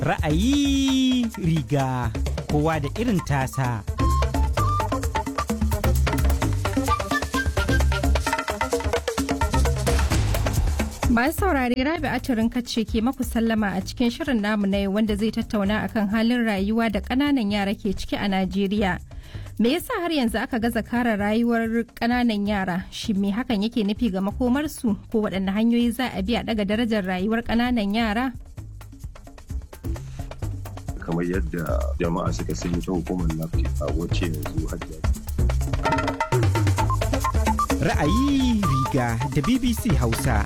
Ra'ayi riga kowa da irin tasa. Masu saurare Rabi Aturin kace ke maku sallama a cikin shirin namu na yau wanda zai tattauna akan halin rayuwa da ƙananan yara ke ciki a Najeriya. Me yasa har yanzu aka gaza kare rayuwar ƙananan yara? Shi me hakan yake nufi ga makomarsu ko waɗanne hanyoyi za a bi a ɗaga darajar rayuwar ƙananan yara? kamar yadda jama'a suka sani ta hukumar lafiya wacce yanzu hajjiya Ra'ayi riga da BBC Hausa.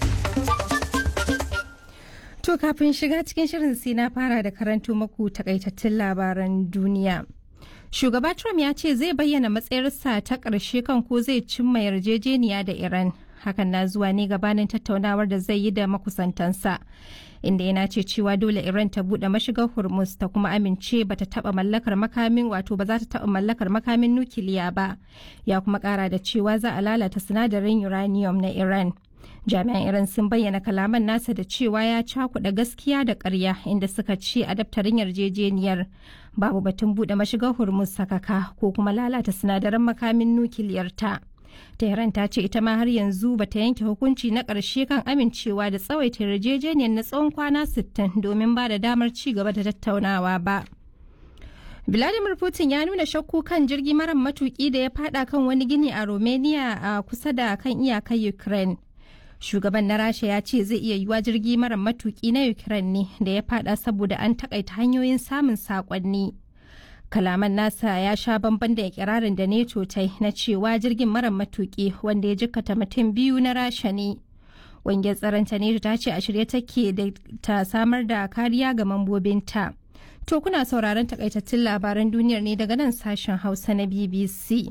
To kafin shiga cikin shirin sai na fara da karanto maku takaitattun labaran duniya. Shugaba Trump ya ce zai bayyana matsayarsa ta ƙarshe kan ko zai cimma yarjejeniya da Iran. Hakan na zuwa ne gabanin tattaunawar da zai yi da makusantansa. Inda yana ce cewa dole Iran ta buɗe mashigar Hormuz ta kuma amince ba ta taɓa mallakar makamin wato ba za ta taɓa mallakar makamin nukiliya ba. Ya kuma ƙara da cewa za a lalata sinadarin uranium na Iran. jami'an iran sun bayyana kalaman nasa da cewa ya cakuɗa gaskiya da ƙarya inda suka ce a daftarin yarjejeniyar babu batun buɗe mashigar hormuz sakaka ko kuma lalata sinadaran makamin nukiliyar ta tehran ta ce ita ma har yanzu bata yanke hukunci na ƙarshe kan amincewa da tsawaita yarjejeniyar na tsawon kwana 60 domin ba da damar ci gaba da tattaunawa ba Vladimir Putin ya nuna shakku kan jirgi mara matuki da ya fada kan wani gini a Romania a kusa da kan iyakar Ukraine. shugaban na rasha ya ce zai iya yiwa jirgi mara matuki na ukraine ne da ya fada saboda an takaita hanyoyin samun sakonni kalaman nasa ya sha bamban da ikirarin da neto ta na cewa jirgin mara matuki wanda ya jikkata mutum biyu na rasha ne ƙungiyar tsaron ta neto ta ce a shirye take da ta samar da kariya ga mambobinta to kuna sauraron takaitattun labaran duniyar ne daga nan sashen hausa na bbc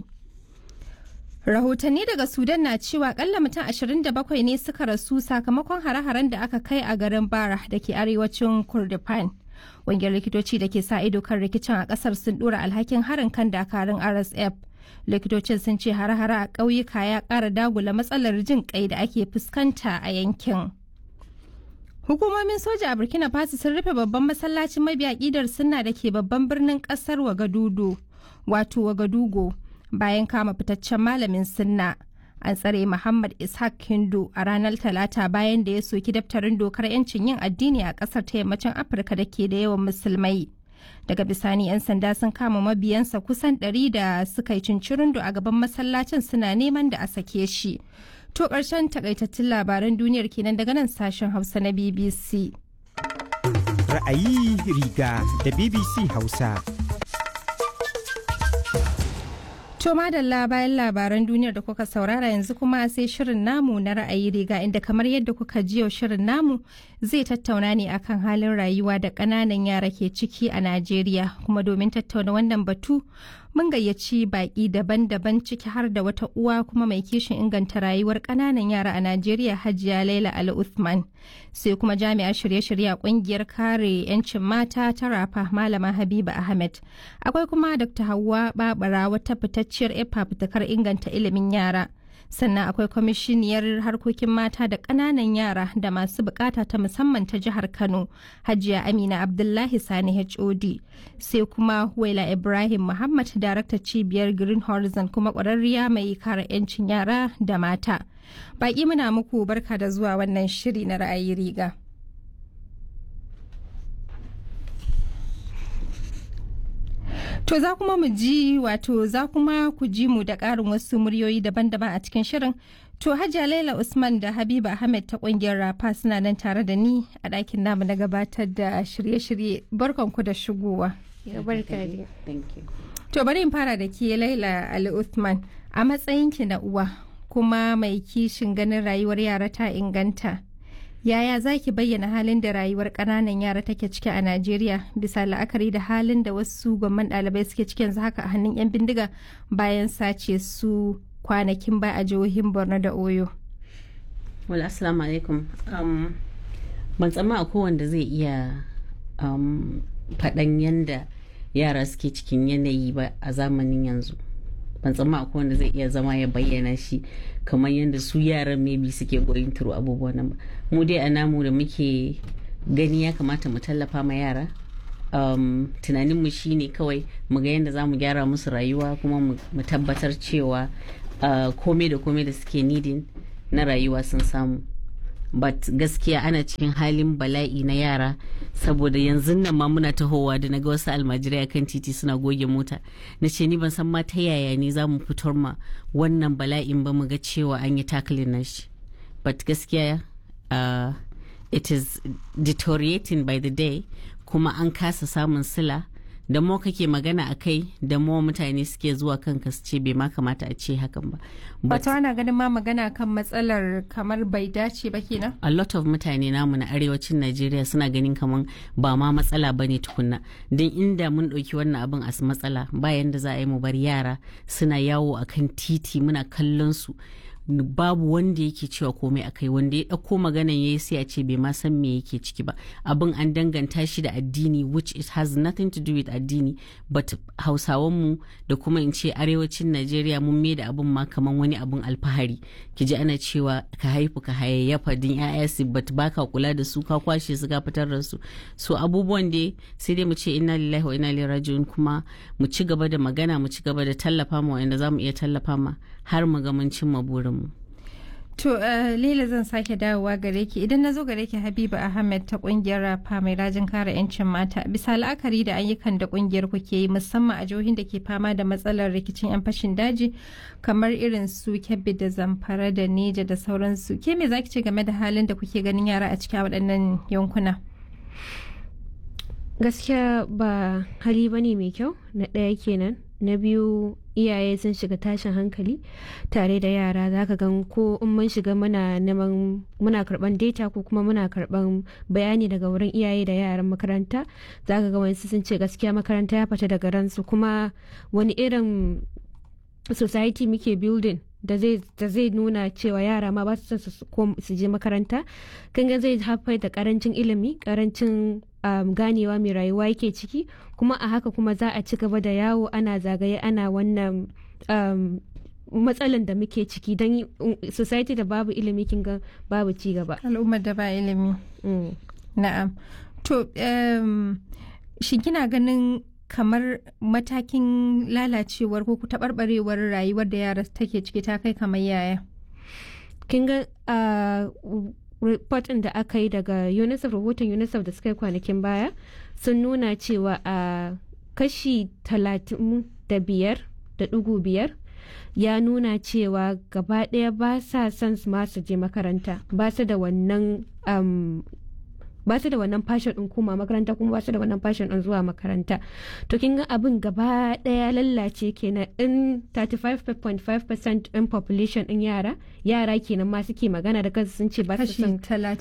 Rahotanni daga Sudan na cewa kalla mutum 27 ne suka rasu sakamakon hare-haren da aka kai a garin Bara da ke arewacin Kurdifan. Ƙungiyar likitoci da ke sa ido kan rikicin a ƙasar sun ɗora alhakin harin kan dakarun RSF. Likitocin sun ce hare-hare a ƙauyuka ya ƙara dagula matsalar jin ƙai da ake fuskanta a yankin. Hukumomin soja a Burkina Faso sun rufe babban masallacin mabiya ƙidar sunna da ke babban birnin ƙasar Wagadudu, wato Wagadugo. bayan kama fitaccen malamin sunna an tsare muhammad ishaq hindu a ranar talata bayan da ya soki daftarin dokar 'yancin yin addini a kasar ta yammacin afirka da ke da yawan musulmai daga bisani 'yan sanda sun kama mabiyansa kusan 100 da suka yi cincirindo a gaban masallacin suna neman da a sake shi to ƙarshen takaitattun labaran duniyar kenan daga nan sashen hausa na bbc Ra'ayi riga da BBC Hausa. To madalla bayan labaran duniyar da kuka saurara yanzu kuma sai shirin namu na ra'ayi riga inda kamar yadda kuka ji yau shirin namu zai tattauna ne akan halin rayuwa da ƙananan yara ke ciki a Najeriya kuma domin tattauna wannan batu mun gayyaci baƙi daban-daban ciki har da wata uwa kuma mai kishin inganta rayuwar ƙananan yara a Najeriya Hajiya Laila Ali Uthman sai kuma jami'a shirye-shirye a ƙungiyar kare 'yancin mata ta rafa Malama Habiba Ahmed akwai kuma Dr. Hauwa Babara wata fitacciyar efa fitakar inganta ilimin yara sannan akwai kwamishiniyar harkokin mata da ƙananan yara da masu bukata ta musamman ta jihar kano hajiya amina abdullahi sani hod sai kuma waila ibrahim muhammad darakta cibiyar green horizon kuma ƙwararriya mai kare 'yancin yara da mata baƙi muna muku barka da zuwa wannan shiri na ra'ayi riga To za kuma mu ji wato za kuma ku ji mu da ƙarin wasu muryoyi daban-daban a cikin shirin. To Hajiya Laila Usman da Habiba Ahmed ta ƙungiyar Rafa suna nan tare da ni a ɗakin namu na gabatar da shirye-shirye barkanku da shigowa. To bari in fara da ke Laila Ali Usman a matsayinki na uwa kuma mai kishin ganin rayuwar yara ta inganta. Yaya za ki bayyana halin da rayuwar ƙananan yara take ciki a Najeriya bisa la'akari da halin da wasu gwamman ɗalibai suke cikin yanzu haka a hannun 'yan bindiga bayan sace su kwanakin ba a jihohin Borno da Oyo. Wala assalamu alaikum. Um, ban tsamma a kowanda zai iya um, faɗan yanda yara suke cikin yanayi ba a zamanin yanzu. ban tsamma akwai wanda zai iya zama ya bayyana shi kamar yadda su yaran maybe suke going through abubuwan nan ba mu dai a namu da muke gani ya kamata mu tallafa ma yara um, tunaninmu shine kawai mu ga yadda za mu gyara musu rayuwa kuma mu tabbatar cewa uh, komai da komai da suke nidin na rayuwa sun samu but gaskiya ana cikin halin bala'i na yara saboda yanzu nan ma muna tahowa da naga wasu almajirai a kan titi suna goge mota na ce ni ban san ma ta yaya ne za mu fitar ma wannan bala'in ba mu ga cewa an yi takalin na shi but gaskiya uh, it is deteriorating by the day kuma an kasa samun sila da mo kake magana a kai da mo mutane suke zuwa kanka su ce bai ma kamata a ce hakan ba. Wato ana ganin ma magana kan matsalar kamar bai dace ba kenan? A lot of mutane namu na arewacin Najeriya suna ganin kamar ba ma matsala ba ne tukunna. Don inda mun ɗauki wannan abin a matsala bayan da za a yi mu bar yara suna yawo a kan titi muna kallon su. babu wanda yake cewa komai a kai wanda ya ɗauko maganan ya yi sai a ce bai ma san me yake ciki ba abin an danganta shi da addini which it has nothing to do with addini but hausawanmu da kuma in ce arewacin najeriya mun mai da abin ma kaman wani abin alfahari ki ji ana cewa ka haifu ka hayayyafa din ya'ya su but baka kula da su ka kwashe su ka fitar da su so abubuwan da sai dai mu ce inna lillahi wa inna ilaihi raji'un kuma mu ci gaba da magana mu ci gaba da tallafa ma wanda za mu iya tallafa ma har mu ga mun cimma burinmu. To uh, Lila zan sake dawowa gare ki idan na zo gare ki Habiba Ahmed ta kungiyar rafa mai rajin kare 'yancin mata bisa la'akari da ayyukan da kungiyar ku ke yi musamman a jihohin da ke fama da matsalar rikicin 'yan fashin daji kamar irin su Kebbi da Zamfara da Neja da sauransu ke me zaki ce game da halin da kuke ganin yara a cikin waɗannan yankuna? Gaskiya ba hali bane mai kyau na ɗaya kenan na biyu iyaye sun shiga tashin hankali tare da yara za ka gan ko in mun shiga muna neman muna karban data ko kuma muna karban bayani daga wurin iyaye da yaran makaranta za ka ga wani sun ce gaskiya makaranta ya fita daga ransu kuma wani irin society muke building da zai nuna cewa yara ma ba su su je makaranta kan ga zai haifar da karancin ilimi karancin um, ganewa mai rayuwa yake ciki kuma a haka kuma za a ci gaba da yawo ana zagaye ana wannan um, matsalan da muke ciki don society da babu ilimi kin ga babu ci gaba al'ummar da ba ilimi mm. na'am to um, shin kina ganin kamar matakin lalacewar ko taɓarɓarewar rayuwar da yara take ciki ta kai kamar yaya kin ga uh, report da aka yi daga unicef rahoton unicef da suka yi kwanakin baya sun nuna cewa a uh, kashi talatin da biyar da ɗigo biyar ya nuna cewa gaba ɗaya ba sa son ma su je makaranta ba su da wannan um, ba su da wannan fashion din koma makaranta kuma ba su da wannan fashion din zuwa makaranta to kin ga abin gaba daya lallace kenan in 35.5% in population din yara yara kenan ma suke magana da kansu sun ce ba su son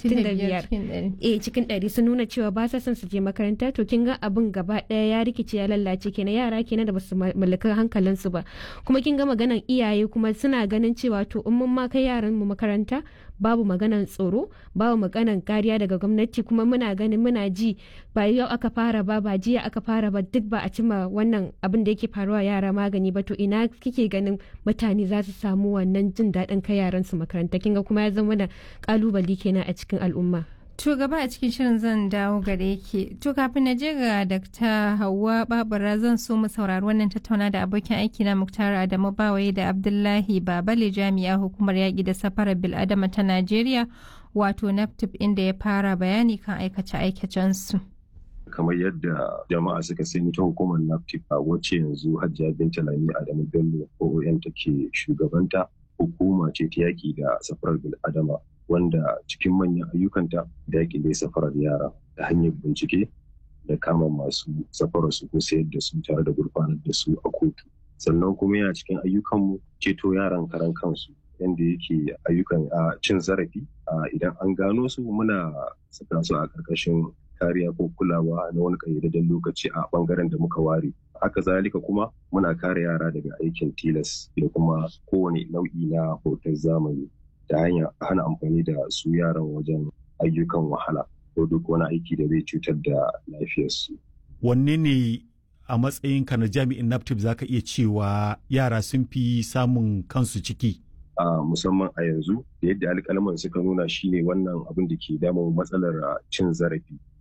35 eh cikin 100 sun nuna cewa ba su son su je makaranta to kin ga abin gaba daya ya rikice ya lallace kenan yara kenan da ba su mallaki hankalin su ba kuma kin ga maganan iyaye kuma suna ganin cewa to in mun ma kai yaran mu makaranta babu maganan tsoro babu maganan kariya daga gwamnati kuma muna ganin muna ji ba yau aka fara ba ba jiya aka fara ba duk ba a cima wannan abin da yake faruwa yara magani ba to ina kike ganin mutane za su samu wannan jin daɗin kai yaran su makaranta kinga kuma ya zama da kalubali kenan a cikin al'umma To gaba a cikin shirin zan dawo gare ki. To kafin na je ga Dr. Hauwa Babura zan so mu saurari wannan tattauna da abokin aiki na Muktar Adamu Bawaye da Abdullahi Babale jami'a hukumar yaƙi da safarar bil'adama ta Najeriya wato NAPTIP inda ya fara bayani kan aikace-aikacensu. kamar yadda jama'a suka sani ta hukumar NAPTIP a wacce yanzu Hajjiya Binta Lami Adamu Bello OON take shugabanta hukuma ce ta yaƙi da safarar bil'adama wanda cikin manyan ayyukanta da yaƙi da safarar yara ta hanyar bincike da kama masu safarar su ko sayar da su tare da gurfanar da su a kotu sannan kuma yana cikin ayyukanmu ceto yaran karan kansu yadda yake ayyukan a cin zarafi idan an gano su muna saka su a ƙarƙashin kariya ko kulawa na wani ƙayyadadden lokaci a ɓangaren da muka ware haka zalika kuma muna kare yara daga aikin tilas da kuma kowane nau'i na hoton zamani ta hanyar hana amfani da su yaran wajen ayyukan wahala ko duk wani aiki da zai cutar da lafiyarsu. Wanne ne a matsayinka na jami'in NAPTIP za ka iya cewa yara sun fi samun kansu ciki? a musamman a yanzu da yadda alƙalman suka nuna shine wannan abin da ke damun matsalar cin zarafi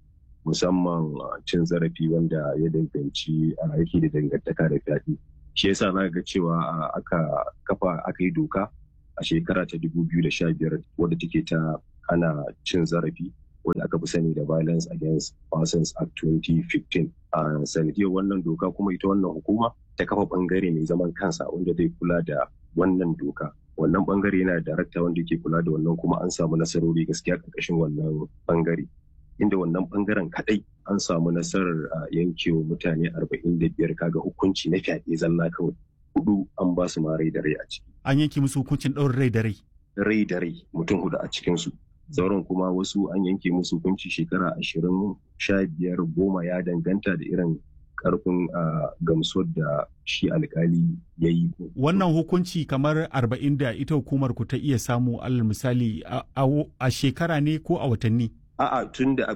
musamman cin zarafi wanda ya danganci a yake da dangantaka da fyaɗe shi yasa za ga cewa aka kafa aka yi doka a shekara ta 2015 wadda take ta ana cin zarafi wadda aka fi sani da violence against persons act 2015 a sanadiyar wannan doka kuma ita wannan hukuma ta kafa bangare mai zaman kansa wanda zai kula da wannan doka wannan bangare yana da darakta wanda ke kula da wannan kuma an samu nasarori gaskiya karkashin wannan bangare inda wannan bangaren kadai an samu nasarar yankewa mutane 45 kaga hukunci na fyaɗe zalla kawai hudu an ba su ma rai da rai a ciki an yanke musu hukuncin ɗaurin rai da rai rai da rai mutum hudu a cikinsu sauran kuma wasu an yanke musu hukunci shekara ashirin sha biyar goma ya danganta da irin karfin gamsuwar da shi alkali ya yi. Wannan hukunci kamar arba'in da ita hukumar ku ta iya samu alal misali a shekara ne ko a watanni? A'a tun da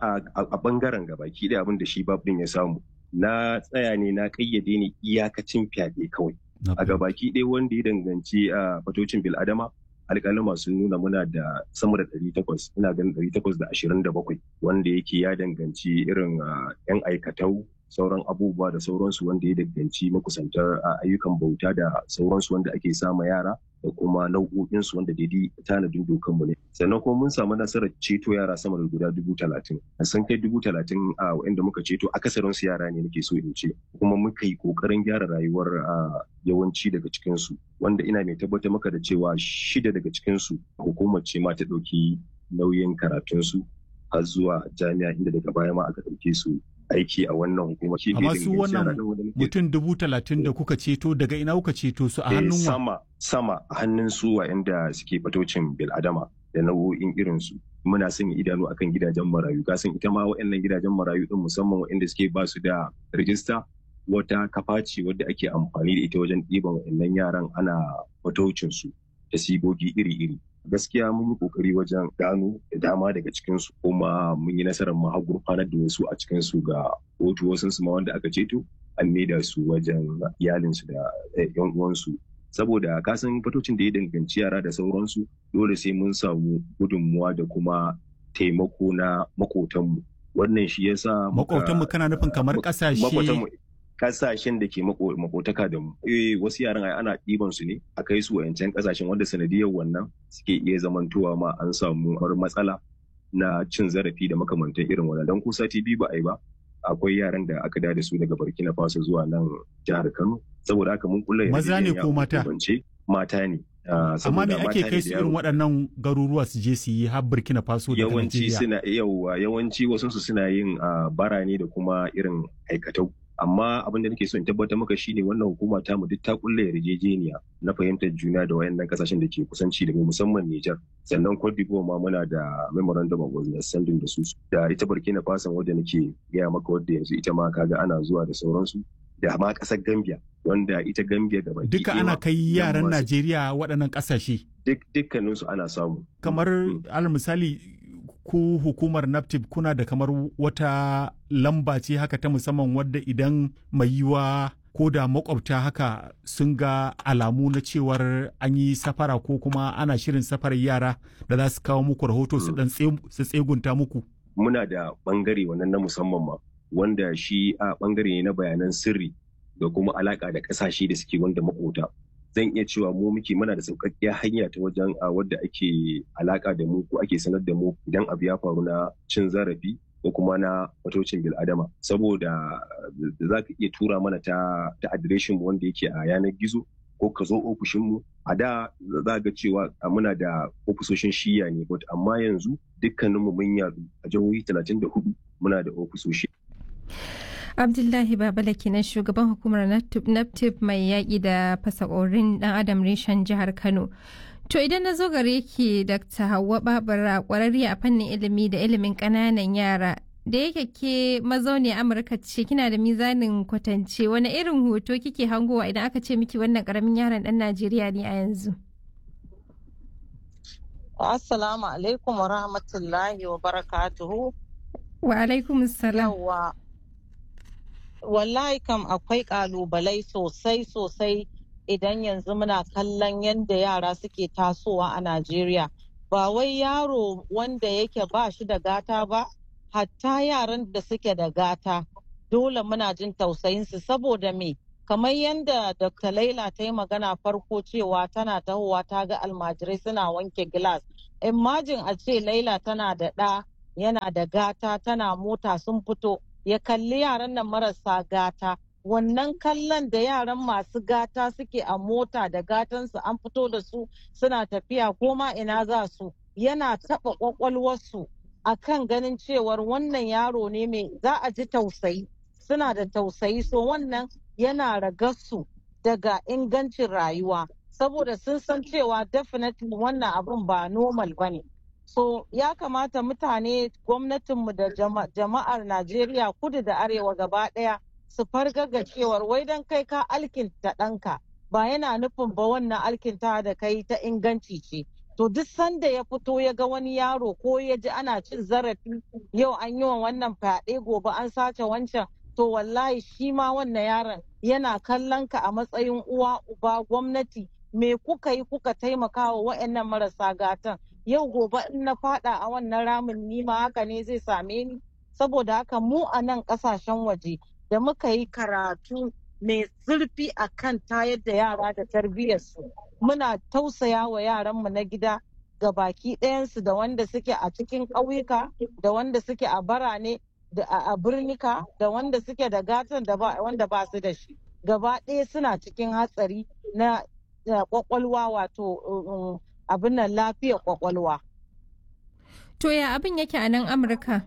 a bangaren gabaki da abin da shi babin ya samu. Na tsaya ne na kayyade ne iyakacin fyaɗe kawai. A gabaki ɗaya wanda ya danganci a fatocin bil'adama alƙalama sun nuna muna da sama da ɗari takwas ina ganin ɗari takwas da ashirin da bakwai wanda yake ya danganci irin yan aikatau sauran abubuwa da sauransu wanda ya danganci makusantar ayyukan bauta da sauransu wanda ake sama yara da kuma nau'o'insu wanda daidai tanadin dokanmu ne sannan kuma mun samu nasarar ceto yara sama da guda dubu talatin sun kai dubu talatin a wa'anda muka ceto akasarin su yara ne nake so in ce kuma muka yi kokarin gyara rayuwar yawanci daga cikinsu wanda ina mai tabbatar maka da cewa shida daga cikinsu hukumar ce ma ta ɗauki nauyin karatunsu har zuwa jami'a inda daga baya ma aka ɗauke su aiki a wannan hukuma. Amma su wannan mutum dubu talatin da kuka ceto daga ina kuka ceto su a hannun wa? Sama, sama a hannun su wa'anda suke fatocin bil'adama da nau'o'in irin su. Muna sanya idanu akan gidajen marayu. Kasan ita ma wa'annan gidajen marayu din musamman wa'anda suke ba su da rijista wata kafa ce wadda ake amfani da ita wajen ɗiban wa'annan yaran ana fatocin su da sigogi iri-iri. gaskiya mun yi kokari wajen gano da dama daga cikinsu kuma mun yi nasarar ma gurfanar da wasu a cikinsu ga kotu wasu su ma wanda aka ceto an maida su wajen iyalinsu da yan uwansu saboda kasan fatocin da ya danganci yara da sauransu dole sai mun samu gudunmuwa da kuma taimako na makotanmu wannan shi yasa makotanmu kana nufin kamar kasashe kasashen da ke makotaka da mu. Eh wasu yaran ai ana ɗiban su ne a kai su wayancan kasashen wanda sanadiyar wannan suke iya zamantowa ma an samu matsala na cin zarafi da makamantan irin wannan dan kusa TV ba ai ba akwai yaran da aka da su daga Burkina Faso zuwa nan jihar Kano saboda haka mun kulla maza ne ko mata mata ne amma me ake kai su irin waɗannan garuruwa su je su yi har Burkina Faso da yawanci suna yawa yawanci wasu su suna yin bara ne da kuma irin aikatau amma abin da nake so in tabbatar maka shine wannan hukuma ta mu duk ta kulle yarjejeniya na fahimtar juna da wayannan kasashen da ke kusanci da mu musamman Niger sannan Cote d'Ivoire ma muna da memorandum of understanding da su da ita Burkina Faso wadda nake gaya maka wadda yanzu ita ma kaga ana zuwa da sauransu da ma kasar Gambia wanda ita Gambia da baki duka ana kai yaran Najeriya waɗannan ƙasashe duk dukkaninsu ana samu kamar alal misali ku hukumar naptip kuna da kamar wata lamba ce haka ta musamman wadda idan mai yiwa ko da makwabta haka sun ga alamu na cewar an yi safara ko kuma ana shirin safarar yara da za su kawo muku rahoto su dan su tsegunta muku muna da bangare wannan na musamman ma wanda shi a bangare ne na bayanan sirri da kuma alaka da kasashe da suke wanda makota zan iya cewa mu muke muna da sauƙaƙƙiyar hanya ta wajen a wadda ake alaƙa da mu ko ake sanar da mu idan abu ya faru na cin zarafi ko kuma na fatocin bil'adama saboda za ka iya tura mana ta ta adireshin mu wanda yake a yanar gizo ko ka zo ofishin mu a da za ga cewa muna da ofisoshin shiya ne but amma yanzu dukkaninmu mun yadu a jihohi 34 muna da ofisoshi abdullahi babala kenan shugaban hukumar naptip mai yaƙi da fasakorin dan adam reshen jihar kano to idan na zo gare ki dr hauwa babura ƙwararriya a fannin ilimi da ilimin ƙananan yara da yake ke mazauni amurka ce kina da mizanin kwatance wani irin hoto kike hangowa idan aka ce miki wannan ƙaramin yaron ɗan najeriya ne a yanzu assalamu alaikum wa rahmatullahi wa barakatuhu wa alaikum salam wallahi kam akwai kalubalai sosai sosai idan yanzu muna kallon yadda yara suke tasowa a Najeriya. Ba wai yaro wanda yake ba shi da gata ba, hatta yaran da suke da gata dole muna jin tausayinsu saboda me kamar yadda dr laila ta yi magana farko cewa tana tahowa ta ga almajirai suna wanke gilas imajin a ce laila tana da ɗa yana da gata tana mota sun fito ya kalli yaran nan marasa gata wannan kallon da yaran masu gata suke a mota da gatansu an fito da su suna tafiya ko ma ina za su yana taɓa ƙwaƙwalwarsu a kan ganin cewar wannan yaro ne mai za a ji tausayi suna da tausayi so wannan yana ragarsu daga ingancin rayuwa saboda sun san cewa definitely wannan abun ba normal ba ne so ya kamata mutane gwamnatinmu da jama'ar najeriya kudu da arewa gaba ɗaya su fargaga cewar wai don kai ka alkinta ɗanka ba yana nufin ba wannan alkinta da kai ta inganci ce to duk sanda ya fito ya ga wani yaro ko ya ji ana cin zarafi yau an yi wa wannan fyaɗe gobe an sace wancan to wallahi shi ma wannan yaron yana kallon ka a matsayin uwa uba gwamnati me kuka yi kuka taimaka wa wa'annan marasa gatan yau gobe in na fada a wannan ramin ni ma haka ne zai same ni saboda haka mu a nan kasashen waje da muka yi karatu mai zurfi a kan tayar da yara da tarbiyyarsu muna tausaya wa yaranmu na gida ga baki ɗayansu da wanda suke a cikin ƙauyuka da wanda suke a barane da a birnika da wanda suke da gatan da wanda ba su da shi gaba ɗaya suna cikin hatsari na kwakwalwa wato abin nan lafiyar kwakwalwa. To ya abin yake a nan Amurka?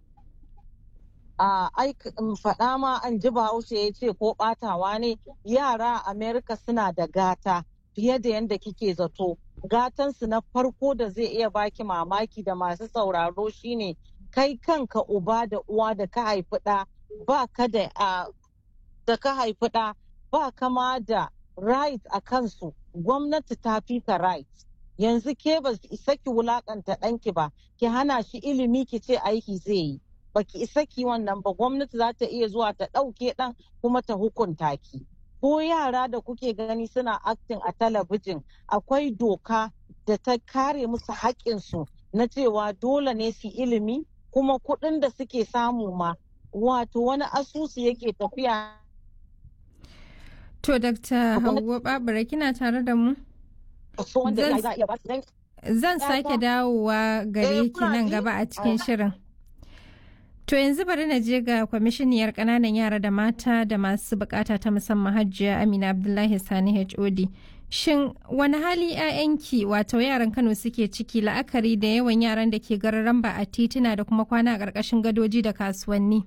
a faɗa ma an ji bahaushe ya ce ko ɓatawa ne yara a amerika suna da gata fiye da yadda kike zato gatansu na farko da zai iya baki mamaki da masu sauraro shine kai kanka uba da uwa da ka haifi ɗa ba ka da da ka haifi ɗa ba kama da right a kansu gwamnati ta fi ka right yanzu ke ba isa ki wulakanta ɗanki ba ki hana shi ilimi ki ce aiki zai yi baki isa ki wannan ba gwamnati za ta iya zuwa ta ɗauke ɗan kuma ta hukunta ki ko yara da kuke gani suna acting a talabijin akwai doka da ta kare musu haƙƙinsu na cewa dole ne su ilimi kuma kuɗin da suke samu ma wato wani asusu yake tafiya to dr hauwa babura kina tare da mu zan sake dawowa gare ki nan gaba a cikin shirin To yanzu bari na je ga kwamishiniyar ƙananan yara da mata da masu bukata ta musamman hajjiya Amina Abdullahi Sani HOD. Shin wani hali 'ya'yanki wato yaran Kano suke ciki la'akari da yawan yaran da ke gararan ba a tituna da kuma kwana a ƙarƙashin gadoji da kasuwanni?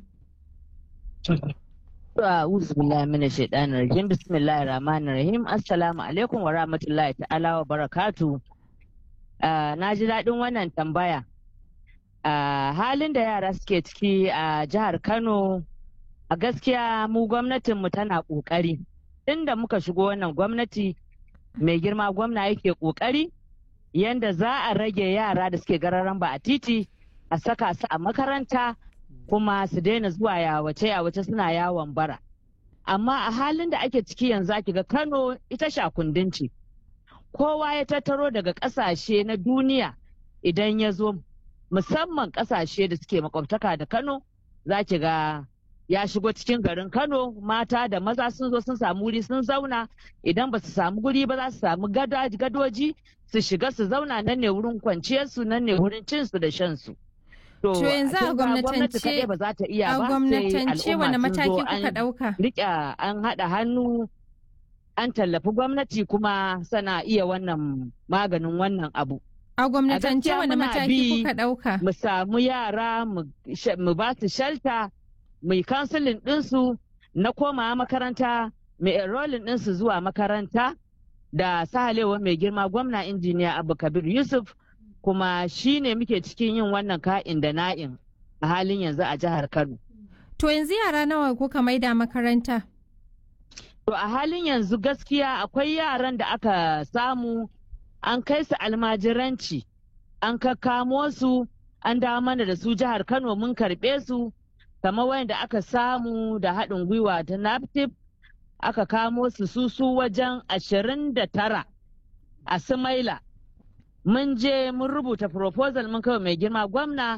A'udhu billahi minash shaitanir rajim bismillahir rahmanir rahim assalamu alaikum wa rahmatullahi ta'ala wa barakatu. Na ji daɗin wannan tambaya. Uh, halin da yara suke ciki a uh, jihar Kano a gaskiya mu gwamnatinmu tana ƙoƙari. Inda muka shigo wannan gwamnati mai girma gwamna yake ƙoƙari yanda za a rage yara da suke gararan ba a titi a saka su a makaranta kuma su daina zuwa yawace yawace suna yawon bara. Amma a halin da ake ciki yanzu ake ga Kano ita shakundin ce. Kowa ya tattaro daga ƙasashe na duniya idan ya zo musamman kasashe da suke makwabtaka da Kano za ki ga ya shigo cikin garin Kano mata da maza sun zo sun samu wuri sun zauna idan ba su samu guri ba za su samu gadoji su shiga su zauna nan ne wurin kwanciyarsu nan ne wurin cinsu da shansu. To yanzu a gwamnatance ba za ta iya a ba gwamnatance wani mataki kuka dauka? Rike an haɗa hannu an tallafi gwamnati kuma sana iya wannan maganin wannan abu. A gwamnatance wani mataki kuka ɗauka? Mu samu yara mu ba su shalta, mu yi kansilin ɗinsu na koma makaranta, mu enrolling ɗinsu zuwa makaranta da sahalewa mai girma gwamna injiniya Abu Kabir Yusuf kuma shi ne muke cikin yin wannan ka'in da na'in a halin yanzu a jihar Kano. To yanzu yara nawa kuka maida makaranta? To a halin yanzu gaskiya akwai yaran da aka samu an kai su almajiranci an kakkamo su an dawo mana da su jihar kano mun karɓe su kamar wanda aka samu da haɗin gwiwa ta naptip aka kamo su su su wajen ashirin da tara a sumaila mun je mun rubuta proposal mun kawai mai girma gwamna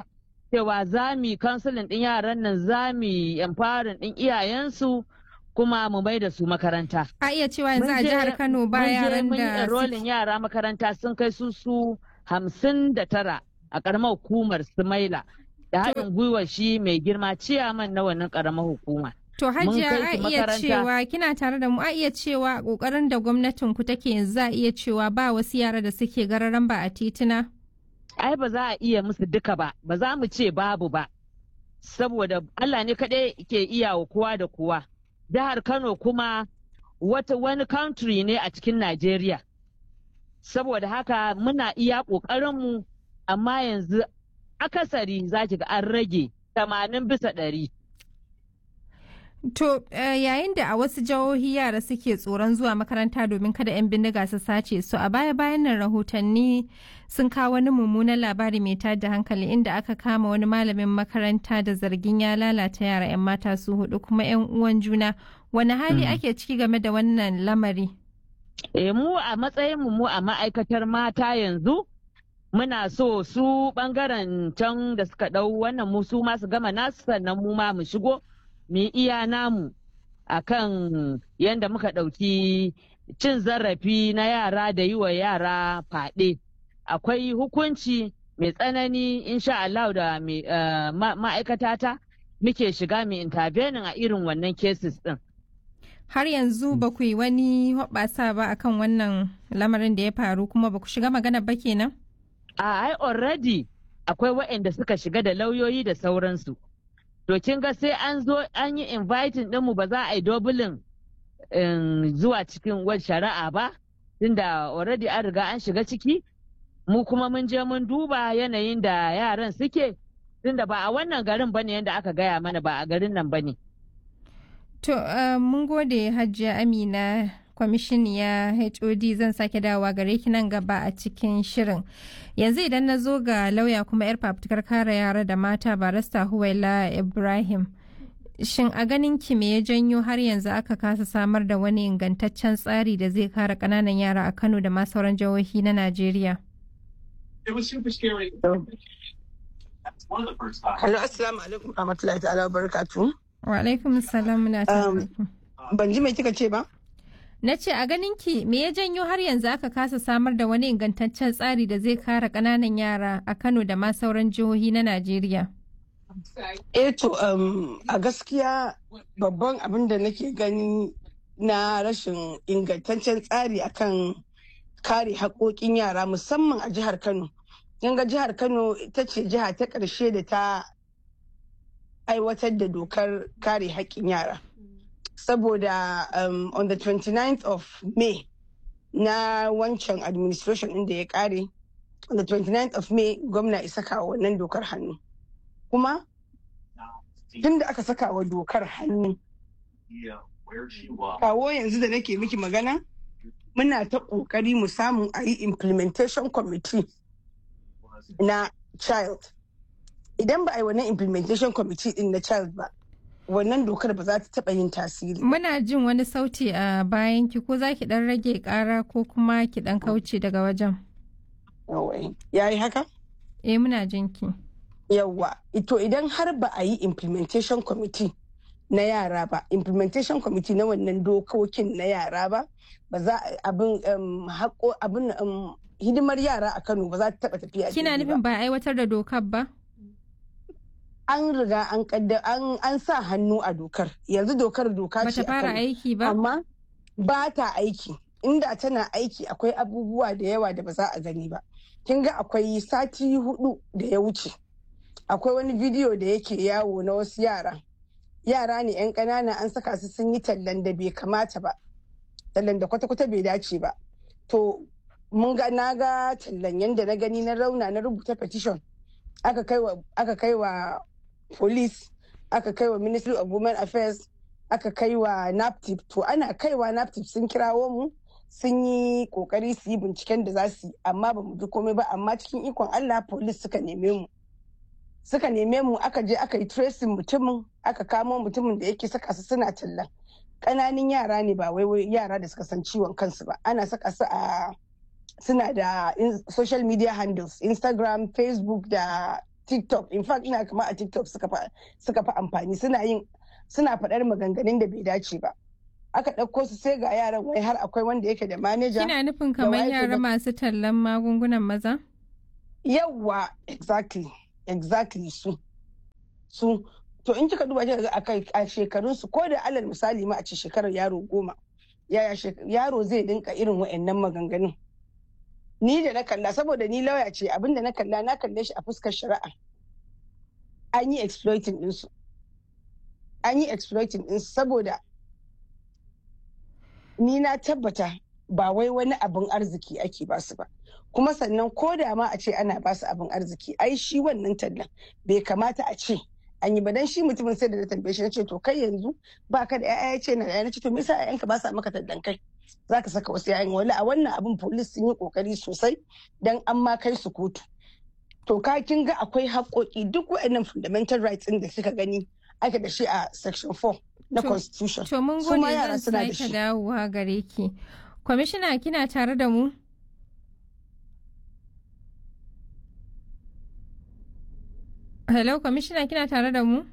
cewa za mu yi kansulin ɗin yaran nan za mu yi empowering ɗin iyayensu kuma mu mai da su makaranta. A iya cewa yanzu a jihar Kano ba yaran Mun je da mun yi yara makaranta sun kai su su hamsin da tara a ƙaramar hukumar Sumaila da haɗin gwiwar shi mai girma ciyaman na wannan ƙaramar hukuma. To hajiya kai a su iya makaranta. cewa kina tare da mu a iya cewa kokarin da gwamnatin ku take yanzu za a iya cewa ba wasu yara da suke gararan ba a titina. ai ba za a iya musu duka ba ba za mu ce babu ba saboda Allah ne kaɗai ke iya wa kowa da kowa jihar Kano kuma wata wani country ne a cikin Najeriya saboda haka muna iya ƙoƙarinmu amma yanzu akasari za ki ga an rage 80 bisa ɗari. To eh, yayin da a wasu jihohi yara suke tsoron zuwa makaranta domin kada 'yan bindiga su sace su a baya bayan nan rahotanni sun kawo wani mummunan labari mai tada hankali inda aka kama wani malamin makaranta da zargin ya lalata yara 'yan mata su hudu kuma 'yan uwan juna wani hali ake ciki game da wannan lamari. E, mu a matsayinmu mu a ma'aikatar mata yanzu muna so su bangaren can da suka ɗau wannan mu su ma su gama nasu sannan mu ma mu shigo mu yi iya namu a kan yadda muka ɗauki cin zarafi na yara da yi wa yara faɗe akwai hukunci mai tsanani insha Allah da mai, eh, ma- ma'aikatata muke shiga mai intervening a irin wannan cases ɗin. Har yanzu ba ku yi wani hoɓɓasa ba akan wannan lamarin da ya faru kuma ba ku shiga magana ba kenan? a ai already akwai waɗanda suka shiga da lauyoyi da sauransu to kin ga sai an zo an yi inviting ɗinmu ba za a yi dobulin zuwa cikin wani shari'a ba tunda already an riga an shiga ciki mu kuma mun je mun duba yanayin da yaran suke tunda ba a wannan garin bane yadda aka gaya mana ba a garin nan bane To, uh, mun gode Hajiya Amina kwamishiniya HOD zan sake dawowa gare ki nan gaba a cikin shirin. Yanzu idan na zo ga lauya kuma 'yar fafutukar kare yara da mata barista Huwaila Ibrahim. Shin a ganin ki me ya janyo har yanzu aka kasa samar da wani ingantaccen tsari da zai kare ƙananan yara a Kano da ma sauran jihohi na Najeriya? It was super scary. That's one of the first times. Hello, assalamu alaikum rahmatullahi ta'ala wa barakatuh. Wa alaikum salam muna tare da ku. Ban ji mai kika ce ba? Na ce a ganin ki me ya janyo har yanzu aka kasa samar da wani ingantaccen tsari da zai kare ƙananan yara a Kano da ma sauran jihohi na Najeriya. Eh to um, a gaskiya babban abin da nake gani na rashin ingantaccen tsari akan kare haƙoƙin yara musamman a jihar Kano. Kin ga jihar Kano ita ce jiha ta ƙarshe da ta aiwatar da dokar kare haƙƙin yara. Saboda um, on the 29th of May na wancan administration ɗin da ya ƙare, on the 29th of May gwamna isa kawo wannan dokar hannu. Kuma tun da aka saka wa dokar hannu Yeah, where she was. kawo yanzu da nake miki magana muna ta ƙoƙari mu samu a yi implementation committee na child idan ba a yi wannan implementation committee din na child ba wannan dokar ba za ta taɓa yin tasiri Muna jin wani sauti a bayan ki ko za ki ɗan rage ƙara ko kuma ki ɗan kauce daga wajen. ya yi haka Eh muna jin ki. yawwa ito idan har ba a yi implementation committee na yara ba implementation committee na wannan dokokin na yara ba ba za a abin um, haƙo abin um, hidimar yara a kano ba za ta taɓa tafiya Kina daidai ba. nufin ba a aiwatar da dokar ba? an riga an kadda an, an sa hannu a dokar yanzu dokar doka ce Bata a fara Kano. aiki ba? amma ba ta aiki inda tana aiki akwai abubuwa da yawa da ba za a gani ba kin ga akwai sati hudu da ya wuce akwai wani bidiyo da yake yawo na wasu yara yara ne yan ƙanana an saka su sun yi tallan da bai kamata ba tallan da kwata-kwata bai dace ba to mun ga na ga tallan yadda na gani na rauna na rubuta petition aka kai wa aka kai wa police aka kai wa ministry of women affairs aka kai wa naptip to ana kaiwa naptip sun kirawo mu sun yi kokari su yi binciken da za su yi amma ba mu ji komai ba amma cikin ikon allah police suka neme mu suka neme mu aka je aka yi tracing mutumin aka kamo mutumin da yake saka su suna tallan ƙananan yara ne ba wai wai yara da suka san ciwon kansu ba ana saka su a suna da in- social media handles instagram facebook da tiktok in fact ina kama a tiktok suka fi amfani suna yin suna faɗar maganganun da bai dace ba aka ɗauko su sai ga yaran wai har akwai wanda yake da manaja kina nufin kamar yara masu tallan magungunan maza yawwa exactly exactly su su to in kika duba kika a shekarun su ko da alal misali ma a ce shekarar yaro goma yaya yaro zai dinka irin wa'annan maganganun ni da na kalla saboda ni lauya ce abinda na kalla na kalle shi a fuskar shari'a an yi exploiting ɗinsu an yi exploiting ɗinsu saboda ni na tabbata ba wai wani abin arziki ake basu ba kuma sannan ko da ma a ce ana basu abin arziki ai shi wannan tallan bai kamata a ce an yi ba dan shi mutumin sai da na tambaye shi na ce to kai yanzu ba ka da ya'ya ce na da na ce to me yasa ƴaƴanka ba sa maka tallan kai za ka saka wasu yayin wani a wannan abin polis sun yi kokari sosai don an ma kai su kotu to ka kin ga akwai haƙoƙi duk waɗannan fundamental rights ɗin da suka gani ake da shi a section 4 na constitution to mun gode zan sake dawowa gare ki kwamishina kina tare da mu hello kwamishina kina tare da mu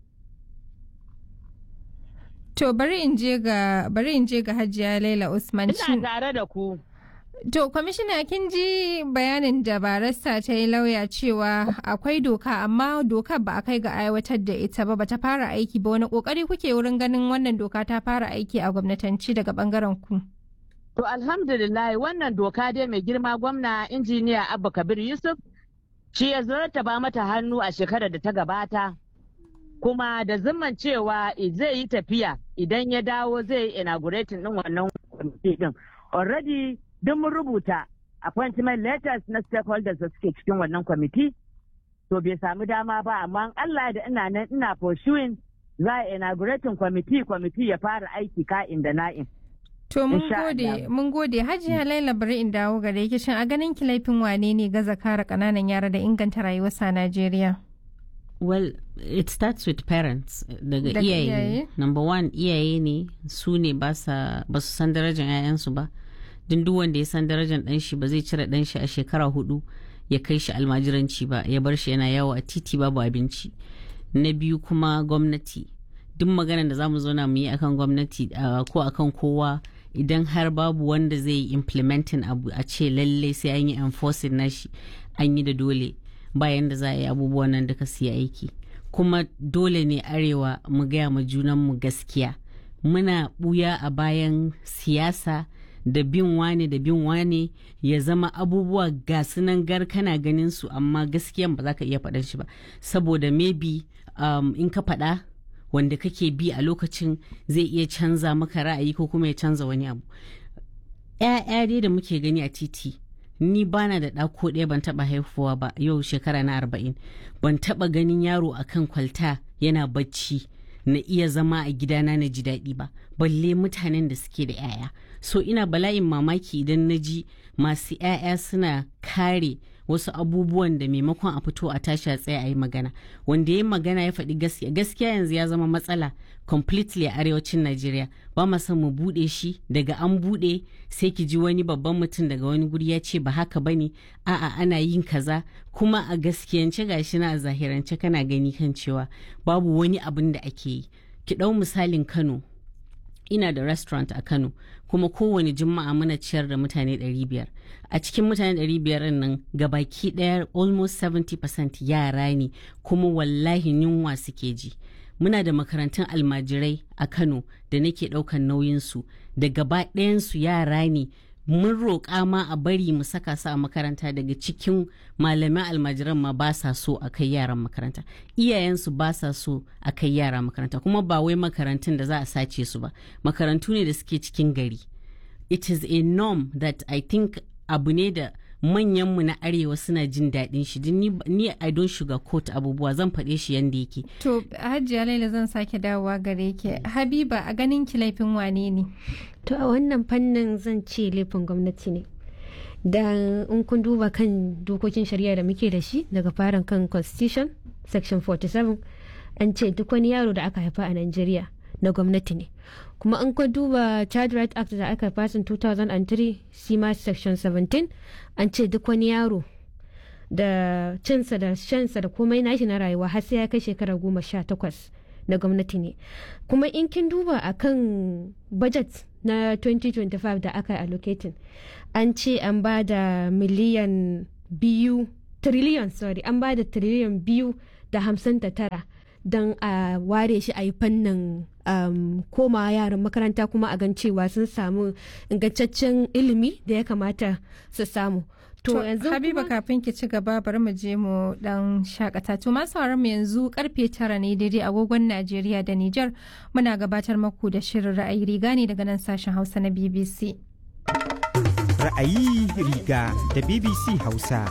To bari in je ga bari in je ga Hajiya Laila Usman. Ina tare da ku. To kwamishina kin ji bayanin da barista ta yi lauya cewa akwai doka amma dokar ba a kai ga aiwatar da ita ba bata fara aiki ba wani kokari kuke wurin ganin wannan doka ta fara aiki a gwamnatanci daga bangaren ku. To alhamdulillah wannan doka dai mai girma gwamna injiniya Abba Kabir Yusuf shi ya ba mata hannu a shekarar da ta gabata. kuma da zimman cewa zai yi tafiya idan ya dawo zai yi inaugurating din wannan kwamiti din already duk mun rubuta appointment letters na stakeholders da suke cikin wannan kwamiti to bai samu dama ba amma Allah da ina nan ina pursuing za a inaugurating kwamiti kwamiti ya fara aiki ka'in da na'in To mun gode mun gode Hajiya Laila bari in dawo gare ki shin a ganin ki laifin wane ne gaza kare kananan yara da inganta rayuwarsa a Najeriya? Well, it starts with parents daga iyaye. Number one iyaye ne su ne ba su san darajar 'ya'yansu ba. Din duk wanda ya san darajar ɗan shi ba zai cire ɗan shi a shekara hudu ya kai shi almajiranci ba ya bar shi yana yawo a titi babu abinci. Na biyu kuma gwamnati. Duk maganar da za mu zauna mu yi akan gwamnati ko akan kowa idan har babu wanda zai yi implementing abu a ce lallai sai an yi enforcing nashi an yi da dole. bayan da za a yi abubuwan nan duka su yi aiki kuma dole ne arewa mu gaya ma junanmu gaskiya muna buya a bayan siyasa da bin wane da bin wane ya zama abubuwa ga sunan gar kana ganin su amma gaskiyan ba za ka iya faɗan shi ba saboda maybe um, in ka faɗa wanda kake bi a lokacin zai iya canza maka ra'ayi ko kuma ya canza wani abu 'ya'ya dai da muke gani a titi ni bana da ɗako ɗaya ban taɓa haifuwa ba yau shekara na arba'in ban taɓa ganin yaro akan kwalta yana bacci na iya zama a gidana na ji daɗi ba balle mutanen da suke da 'ya'ya so ina bala'in mamaki idan na ji masu 'ya'ya suna kare wasu abubuwan da maimakon a fito a tashi a tsaye a yi magana wanda ya magana ya faɗi gaskiya gaskiya yanzu ya zama matsala completely a arewacin najeriya ba ma son mu buɗe shi daga an buɗe sai ki ji wani babban mutum daga wani guri ya ce ba haka bane a'a ana yin kaza kuma a gaskiyance gashi na a zahirance kana gani kan cewa babu wani abin da ake yi ki ɗau misalin kano ina da restaurant a Kano kuma kowane juma'a muna ciyar da mutane 500 a cikin mutane 500 nan gabaki daya almost 70% yara ne kuma wallahi yunwa suke ji muna da makarantun almajirai a Kano da nake daukan nauyinsu da gaba ɗayansu yara ne mun roƙa ma a bari mu saka su a makaranta daga cikin malaman almajiran ma ba sa so a kai yaran makaranta iyayensu ba sa so a kai yara makaranta kuma ba wai makarantun da za a sace su ba makarantu ne da suke cikin gari it is a norm that i think abu ne da manyanmu na arewa suna jin daɗin shi ni, ni i don't sugarcoat abubuwa zan faɗe shi yanda yake to hajiya laila zan sake dawowa gare ki habiba a ganin ki laifin wane ne to a wannan fannin zan ce laifin gwamnati ne da in kun duba kan dokokin shari'a da muke da shi daga farin kan constitution section 47 an ce duk wani yaro da aka haifa a Najeriya na gwamnati ne kuma an ka duba child right act da aka fasin 2003 shi ma section 17 an ce duk wani yaro da cinsa da shansa da komai nashi na rayuwa har sai ya kai shekara goma sha takwas na gwamnati ne kuma in kin duba a kan budget na 2025 da aka allocating an ce an ba da miliyan biyu trillion sorry an ba da trillion biyu da hamsin da tara don a ware shi a yi fannin um, koma yaran makaranta kuma a gan cewa sun samu ingantaccen ilimi da ya kamata su samu To, yanzu Habiba kafin ki ci gaba bari mu je mu dan shakata. To masu mu yanzu karfe tara ne daidai agogon Najeriya da Nijar muna gabatar maku da shirin ra'ayi riga ne daga nan sashen Hausa na BBC. Ra'ayi riga da BBC Hausa.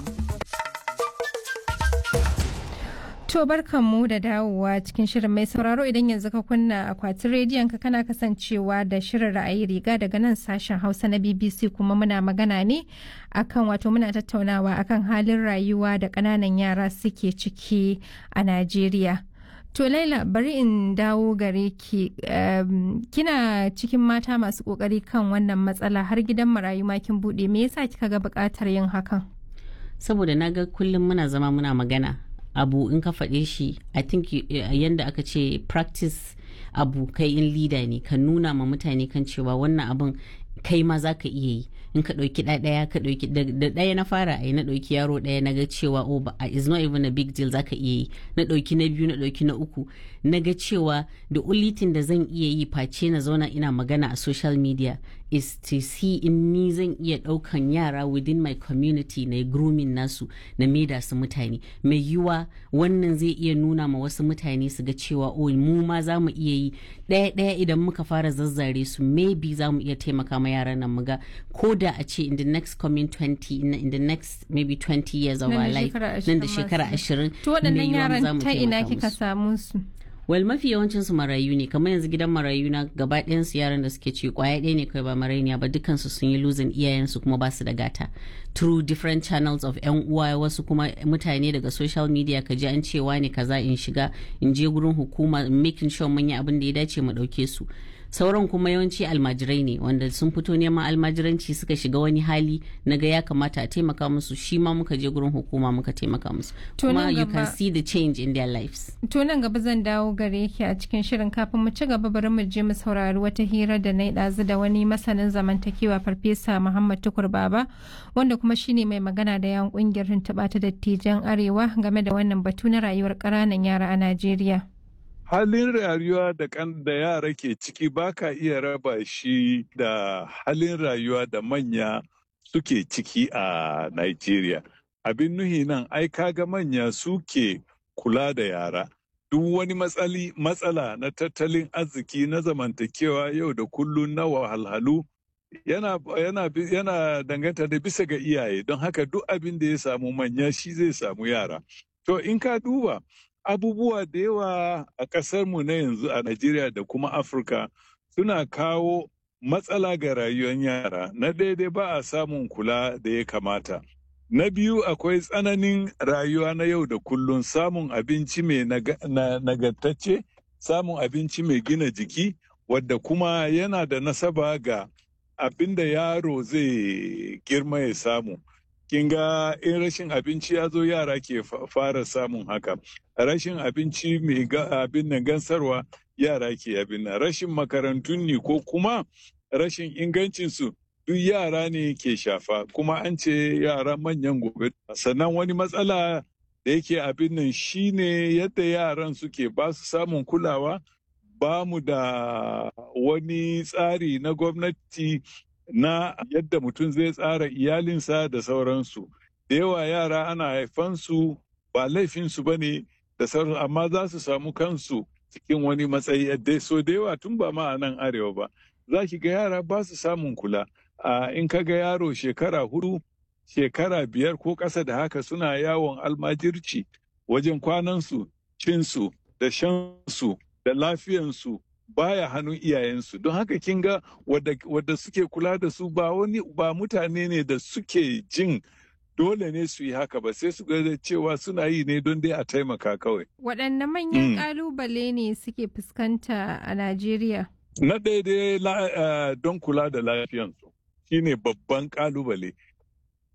To barkanmu da dawowa cikin shirin mai sauraro idan yanzu ka kunna akwatin rediyon ka kana kasancewa da shirin ra'ayi riga daga nan sashen Hausa na BBC kuma muna magana ne akan wato muna tattaunawa akan halin rayuwa da ƙananan yara suke ciki a Najeriya. To Laila bari in dawo gare ki um, kina cikin mata masu kokari kan wannan matsala har gidan marayu ma kin bude me yasa kika ga buƙatar yin hakan? Saboda na ga kullum muna zama muna magana abu in ka faɗe shi i think yanda aka ce practice abu kai in leader ne ka nuna ma mutane kan cewa wannan abun kai ma za ka iya yi in ka ɗauki ɗaya ka ɗauki da ɗaya na fara a na ɗauki yaro ɗaya na ga cewa oh ba is not even a big deal za ka iya yi na ɗauki na biyu na ɗauki na uku na ga cewa the only thing da zan iya yi face na zauna ina magana a social media is to see in ni zan iya ɗaukan yara within my community na grooming nasu na maida su mutane mai yiwa wannan zai iya nuna ma wasu mutane su ga cewa oh mu ma za mu iya yi ɗaya ɗaya idan muka fara zazzare su maybe za mu iya taimaka ma yaran nan muga ko da a ce in the next coming 20 in the next maybe 20 years of our life nan da shekara ashirin to waɗannan yaran ta ina kika samu su well mafi yawancin su marayu ne kamar yanzu gidan marayu na gaba ɗayan su yaran da suke ci kwaya ɗaya ne kai ba marainiya ba dukkan su sun yi losing iyayen su kuma ba su da gata through different channels of yan uwa wasu kuma mutane daga social media ka ji an cewa ne kaza in shiga in je gurin hukuma making sure mun yi abin da ya dace mu ɗauke su sauran kuma yawanci almajirai ne wanda sun fito neman almajiranci suka shiga wani hali na ga ya kamata a taimaka musu shi ma muka je gurin hukuma muka taimaka musu kuma you can see the change in their lives to nan gaba zan dawo gare ki a cikin shirin kafin mu ci gaba bari mu je mu saurari wata hira da na ɗazu da wani masanin zamantakewa farfesa muhammad tukur baba wanda kuma shine mai magana da yawan kungiyar tuntuɓa ta dattijan arewa game da wannan batu na rayuwar ƙananan yara a najeriya halin rayuwa da kan da yara ke ciki ba ka iya raba shi da halin rayuwa da manya suke ciki a Nigeria. Abin nuhi nan ai kaga manya suke kula da yara. Duk wani matsali matsala na tattalin arziki na zamantakewa yau da kullum na wahalhalu yana, yana, yana danganta da bisa ga iyaye don haka duk abin da ya samu manya shi zai samu yara. To in ka duba abubuwa da yawa a ƙasarmu na yanzu a Najeriya da kuma Afirka suna kawo matsala ga rayuwar yara. Na daidai ba a samun kula da ya kamata. Na biyu akwai tsananin rayuwa na yau da kullum samun abinci mai nagartacce, samun abinci mai gina jiki, wadda kuma yana da nasaba ga abin da yaro zai girma ya samu. kin ga in rashin abinci ya zo yara ke fara samun haka rashin abinci mai abin nan gansarwa yara ke abin nan rashin makarantun ne ko kuma rashin ingancinsu duk yara ne ke shafa kuma an ce yara manyan gobe sannan wani matsala da yake abin nan shine yadda yaran suke ba su samun kulawa ba mu da wani tsari na gwamnati na yadda mutum zai tsara iyalinsa da sauransu. Da yawa yara ana haifansu ba laifinsu ba ne da sauransu amma za su samu kansu cikin wani matsayi yadda so da yawa tun ba ma a nan arewa ba. Za ki ga yara ba su samun kula. in ka ga yaro shekara hudu, shekara biyar ko ƙasa da haka suna yawon almajirci wajen kwanansu, cinsu, da shansu, da lafiyansu, baya hannun iyayensu don haka kin ga wadda suke kula da su ba wani ba mutane ne da suke jin dole ne su yi haka ba sai su ga cewa suna yi ne don dai a taimaka kawai. Waɗanne manyan ƙalubale ne suke fuskanta a Najeriya? Na daidai don kula da lafiyansu shine babban ƙalubale.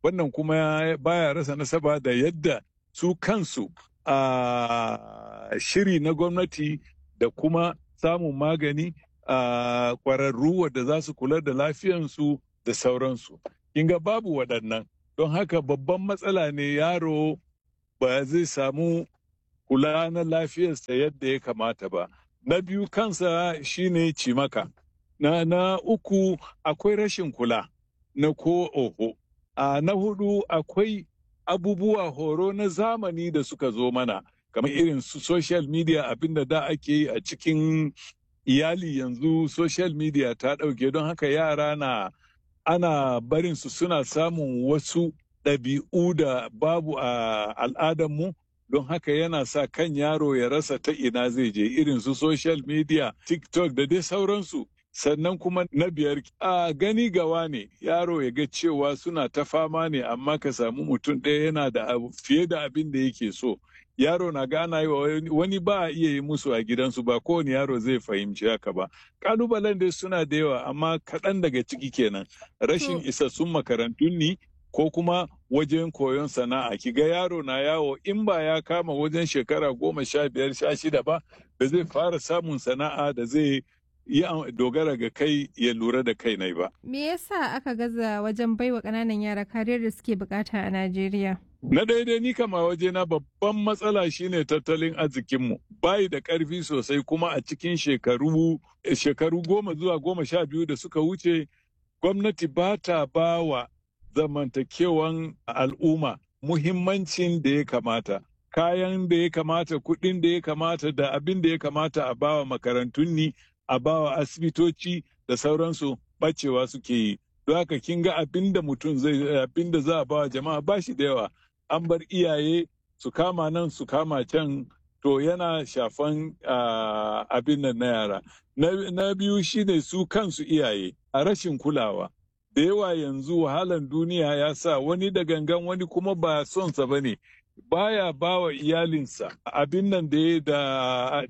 wannan kuma baya rasa nasaba da yadda su kansu a shiri na gwamnati da kuma samun magani a kwararru wadda za su kula da lafiyansu da sauransu. Kinga babu waɗannan don haka babban matsala ne yaro ba zai samu kula na lafiyarsa yadda ya kamata ba. Na biyu kansa shine cimaka. Na, na uku akwai rashin kula na ko oho. A na hudu akwai abubuwa horo na zamani da suka zo mana kamar irin su social media abinda da ake yi a cikin iyali yanzu social media ta ɗauke don haka yara na ana barin su suna samun wasu ɗabi'u da babu a al'adarmu don haka yana sa kan yaro ya rasa ta ina zai je irin su social media tiktok da dai sauransu sannan kuma na biyar a gani gawa ne yaro ya ga cewa suna ta fama ne amma ka samu mutum ɗaya yana da abu fiye da abin da yake so yaro na gana yi wa wani ba a iya yi musu a gidansu ba kowane yaro zai fahimci haka ba kalubalen dai suna da yawa amma kaɗan daga ciki kenan rashin isassun makarantun ni ko kuma wajen koyon sana'a ki ga yaro na yawo in ba ya kama wajen shekara goma sha biyar sha shida ba da zai fara samun sana'a da zai yi dogara ga kai ya lura da kai nai ba. Me yasa aka gaza wajen baiwa ƙananan yara kariyar da suke bukata a Najeriya? Na daidai ni kama waje na babban matsala shine tattalin arzikinmu. Bayi da ƙarfi sosai kuma a cikin shekaru shekaru goma zuwa goma sha biyu da suka wuce gwamnati ba ta ba wa zamantakewan al'umma muhimmancin da ya kamata. Kayan da ya kamata, kuɗin da ya kamata da abin da ya kamata a bawa makarantun ni a bawa asibitoci da sauransu bacewa suke yi don haka kin ga abin da mutum zai abin da za a bawa jama'a ba shi da yawa an bar iyaye su kama nan su kama can to yana shafan abin nan na yara na biyu shine su kansu iyaye a rashin kulawa da yawa yanzu wahalan duniya ya sa wani da gangan wani kuma ba sonsa ba ne baya ba wa iyalinsa abin nan da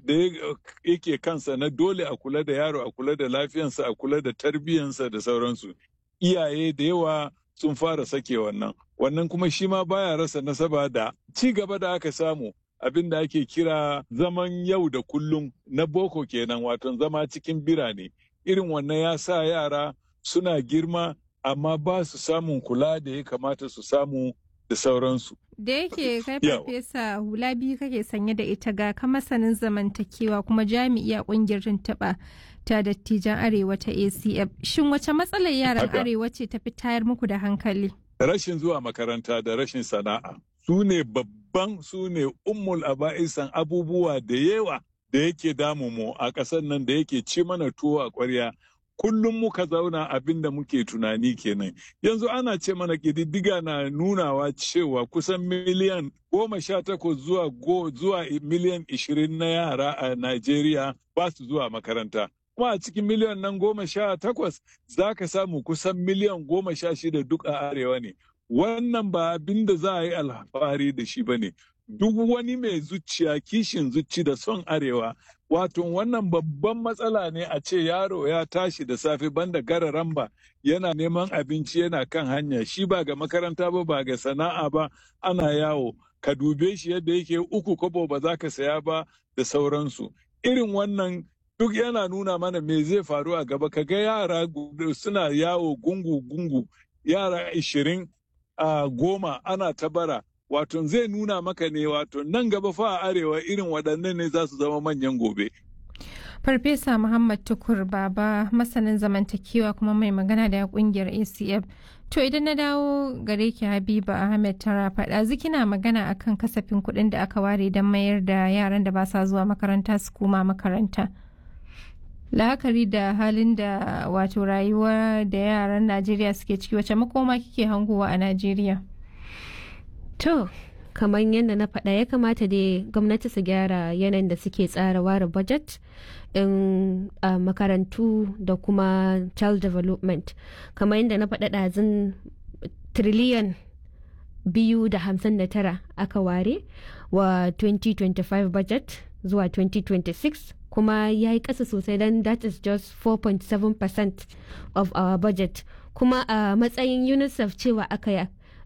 yake kansa na dole a kula da yaro a kula da lafiyansa a kula da tarbiyyansa da sauransu iyaye da yawa sun fara sake wannan wannan kuma shi ma baya rasa nasaba da ci gaba da aka samu abin da ake kira zaman yau da kullum na boko kenan wato zama cikin birane irin wannan ya sa yara suna girma amma ba su samun kula da ya kamata su samu da sauransu. Da yake kai farfesa hula biyu kake sanye da ita ga ka masanin zamantakewa kuma jami'i a kungiyar tuntuɓa ta dattijan arewa ta ACF. Shin wace matsalar yaran arewa ce ta fi tayar muku da hankali? Rashin zuwa makaranta da rashin sana'a. Su ne babban su ne ummul aba'isan abubuwa da yawa da yake damu mu a ƙasar nan da yake ci mana tuwo a ƙwarya kullum muka zauna abin da muke tunani kenan yanzu ana ce mana ƙididdiga na nunawa cewa kusan miliyan goma sha takwas zuwa go zuwa miliyan ishirin na yara a Najeriya ba su zuwa makaranta kuma a cikin miliyan nan goma sha takwas za ka samu kusan miliyan goma sha shida duk a arewa ne wannan ba abin da za a yi alfahari da shi ba ne duk wani mai zuciya kishin zuci da son arewa wato wannan babban matsala ne a ce yaro ya tashi da safe banda gararan ba yana neman abinci yana kan hanya shi ba ga makaranta ba ba ga sana'a ba ana yawo ka dube shi yadda yake uku kobo ba za ka saya ba da sauransu irin wannan duk yana nuna mana me zai faru a gaba ka ga yara suna yawo gungu-gungu yara ishirin a goma ana ta bara wato zai nuna maka ne wato nan gaba fa a arewa irin waɗannan ne za su zama manyan gobe. Farfesa Muhammad Tukur Baba masanin zamantakewa kuma mai magana da kungiyar ACF. To idan na dawo gare ki Habiba Ahmed Tara faɗa zikina magana akan kasafin kuɗin da aka ware don mayar da yaran da ba sa zuwa makaranta su koma makaranta. La'akari da halin da wato rayuwa da yaran Najeriya suke ciki wace makoma kike hangowa a Najeriya? To, kamar yadda na faɗa ya kamata dai gwamnati su gyara yanayin da suke tsara ware budget in uh, makarantu da kuma child development kamar yadda na faɗa ɗazin triliyan biyu da hamsin da tara aka ware wa 2025 budget zuwa 2026 kuma ya yi ƙasa sosai don that is just 4.7% of our budget kuma a uh, matsayin unicef cewa aka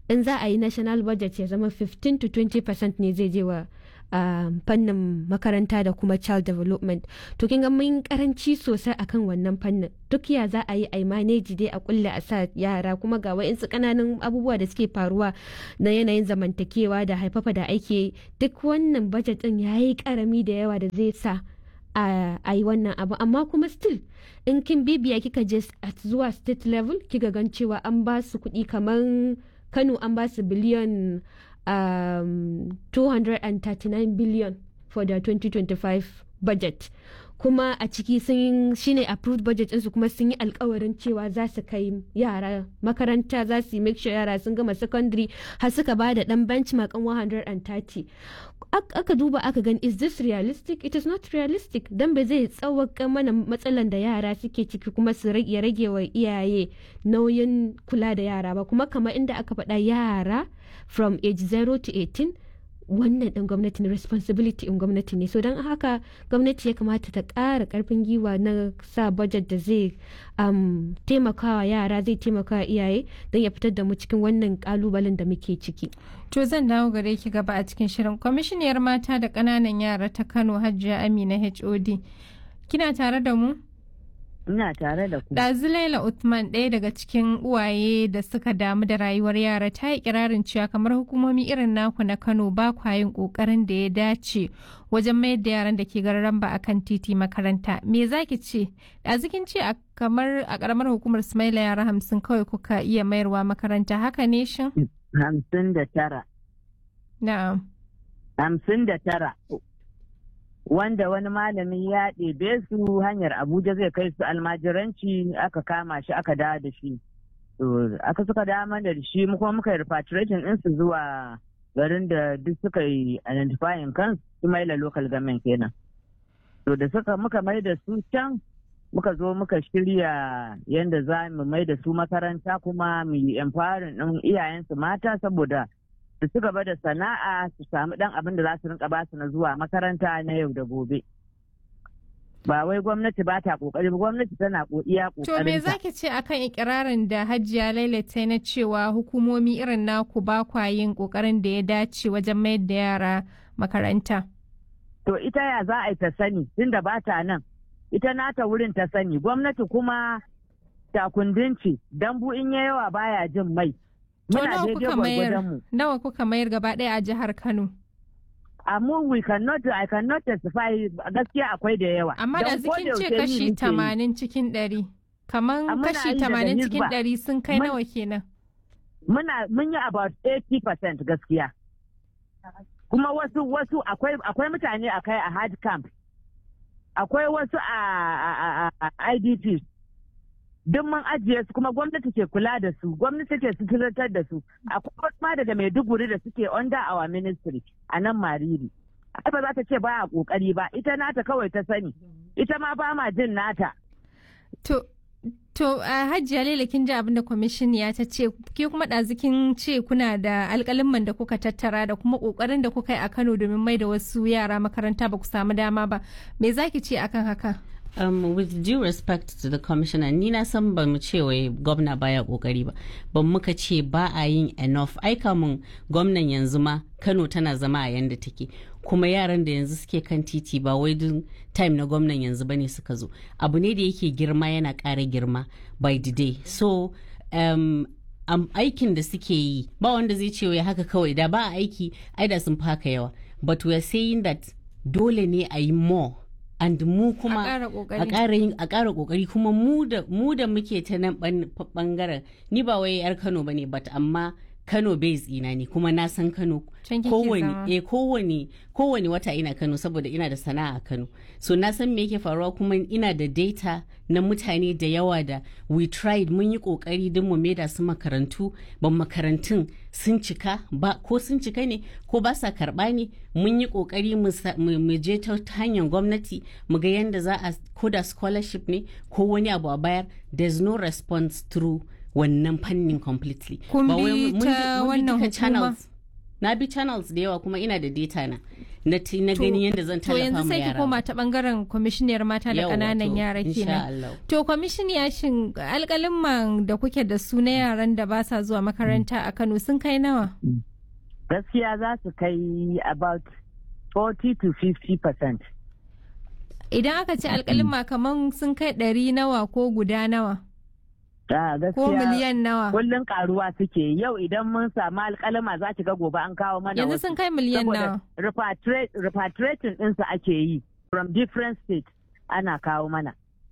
in za a yi national budget ya zama 15 to 20 percent ne zai je wa uh, fannin makaranta da kuma child development to kin ga mun karanci sosai akan wannan fannin duk ya za a yi a manage dai a kulle a sa yara kuma ga wa'insu kananan abubuwa da suke faruwa na yanayin zamantakewa da haifafa da ake duk wannan budget din ya yi karami da yawa da zai sa a yi wannan abu amma kuma still in kin bibiya kika je zuwa state level kika gan cewa an ba su kuɗi kamar kano an ba su biliyan um, 239 billion for the 2025 budget kuma a ciki sun shine approved budget ɗinsu kuma sun yi alkawarin cewa za su kai yara makaranta za su yi make sure yara sun gama secondary har suka ba da ɗan benchmark 130 aka duba aka gani is this realistic it is not realistic dan ba zai tsawaka mana matsalan da yara suke ciki kuma su ya rage wa iyaye nauyin kula da yara ba kuma kamar inda aka faɗa yara from age 0 to 18 wannan ɗin gwamnati ne responsibility in gwamnati ne so don haka gwamnati ya kamata ta ƙara ƙarfin giwa na sa budget da zai um, taimakawa yara zai taimakawa iyaye don ya fitar da mu cikin wannan ƙalubalen da muke ciki to zan dawo gare ki gaba a cikin shirin kwamishiniyar mata da ƙananan yara ta kano hajiya amina hod kina tare da mu Ina tare da ku. Ɗazu Laila Uthman ɗaya daga cikin uwaye da suka damu da rayuwar yara ta yi kirarin cewa kamar hukumomi irin naku na Kano ba kwa yin ƙoƙarin da ya dace wajen mayar da yaran da ke gararamba a kan titi makaranta. Me za ki ce? Ɗazu kin ce kamar a ƙaramar hukumar Sumaila yara hamsin kawai kuka iya mayarwa makaranta haka ne shin? Hamsin da tara. Na'am. Hamsin da tara. wanda wani malami ya ɗebe su hanyar abuja zai kai su almajiranci aka kama shi aka dawo da shi aka suka dawo da shi kuma muka yi repatriation ɗinsu zuwa garin da duk suka yi identifying kansu su maila local government kenan to da suka muka mai da su can muka zo muka shirya yadda za mu mai da su makaranta kuma mu yi empowering ɗin iyayensu mata saboda su ci gaba da sana'a su samu dan abin da za su rinka basu na zuwa makaranta na yau da gobe ba wai gwamnati ba ta kokari ba gwamnati tana iya kokarin to me zaki ce akan ikirarin da Hajiya Laila ta na cewa hukumomi irin naku ba kwa yin kokarin da ya dace wajen mayar da yara makaranta to ita ya za a yi ta sani tunda ba ta nan ita nata wurin ta sani gwamnati kuma takundinci dambu in ya yawa baya jin mai To nawa kuka mayar nawa kuka mayar gaba ɗaya a jihar Kano? Amma we cannot I cannot testify gaskiya akwai da yawa. Amma da zikin ce kashi tamanin cikin ɗari. Kaman kashi tamanin cikin ɗari sun kai nawa kenan? Muna mun yi about 80% gaskiya. Kuma wasu wasu akwai akwai mutane a kai a hard camp. Akwai wasu a IDPs. duk mun ajiye su kuma gwamnati ke kula da su gwamnati ke suturantar da su akwai ma daga maiduguri da suke under our ministry a nan mariri ai ba za ta ce baya kokari ba ita nata kawai ta sani ita ma ba ma jin nata to To a Hajiya Laila kin ji abin da kwamishiniya ta ce ke kuma ɗazikin ce kuna da alƙalimman da kuka tattara da kuma ƙoƙarin da kuka yi a Kano domin mai da wasu yara makaranta ba ku samu dama ba. Me za ki ce akan haka? um, with due respect to the commissioner ni na san ba mu ce wai gwamna baya kokari ba ban muka ce ba a yin enough aika mun gwamnan yanzu ma kano tana zama a yanda take kuma yaran da yanzu suke kan titi ba wai duk time na gwamnan yanzu bane suka zo abu ne da yake girma yana ƙara girma by the day so um, um, aikin da suke yi ba wanda zai ce wai haka kawai da ba a aiki ai da sun fi haka yawa but we are saying that dole ne a yi more and mu kuma a ƙara yin a ƙara ƙoƙari kuma mu da mu da muke ta nan bangaren ni ba wai yar Kano bane but amma Kano base ina ne kuma na san Kano kowane eh kowane kowane wata ina Kano saboda ina da sana'a a Kano so na san me yake faruwa kuma ina da data na mutane da yawa da we tried mun yi kokari don mu maida su makarantu ban makarantun sun cika ba ko sun cika ne ko ba sa karba ne mun yi kokari mu je ta hanyar gwamnati mu ga yadda za a koda scholarship ne ko wani abu a bayar there's no response through wannan fannin completely kun bi ta wannan hukuma na bi channels da yawa kuma ina da data na na ti- na gani yadda zan To tallafa yanzu ma sai ki yara koma ta bangaren kwamishiniyar mata da Yawwa, ƙananan to, yara insha kenan. Allah. To kwamishiniya shin alƙalin da kuke da su na yaran da ba sa zuwa makaranta a Kano sun kai nawa? gaskiya za su kai about 40 to 50 percent Idan aka ce alƙalin kaman sun kai ɗari nawa ko guda nawa? gaskiya Ko miliyan nawa? kullum karuwa suke yau idan mun samu alkalama za ki ga gobe an kawo mana Yanzu wasu. sun kai miliyan Saboda nawa? repatri- repatriating ɗinsu ake yi from different states ana kawo mana